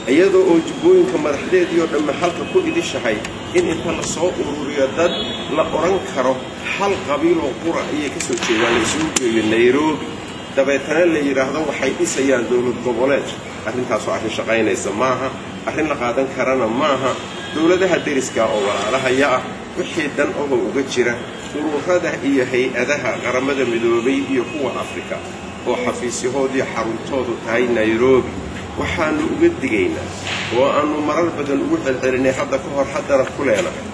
iyadoo oo jubbooyinka madaxdeediioo dhamme halka ku idishahay in inta la soo ururiyo dad la odhan karo hal qabiiloo qura ayay ka soo jeedaan la isugu geeyo nairobi dabeetana la yidhaahdo waxay dhisayaan dowlad goboleed arrintaasoo arrin shaqaynaysa maaha arrin la qaadan karana maaha dowladaha deriska oo walaalahaya ah wixii dan ahoo uga jira ururada iyo hay-adaha qaramada midoobay iyo kuwa afrika oo xafiisyahoodii xaruntoodu tahay nairobi waxaannu uga digaynaa oo aannu marar badan ugu celcelinay hadda ka hor haddana ku leenahay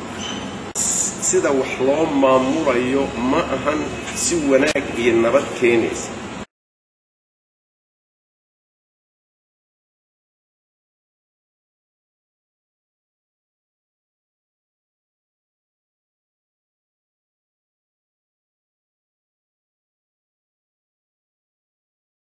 sida wax loo maamulayo ma ahan si wanaag iyo nabad keenaysa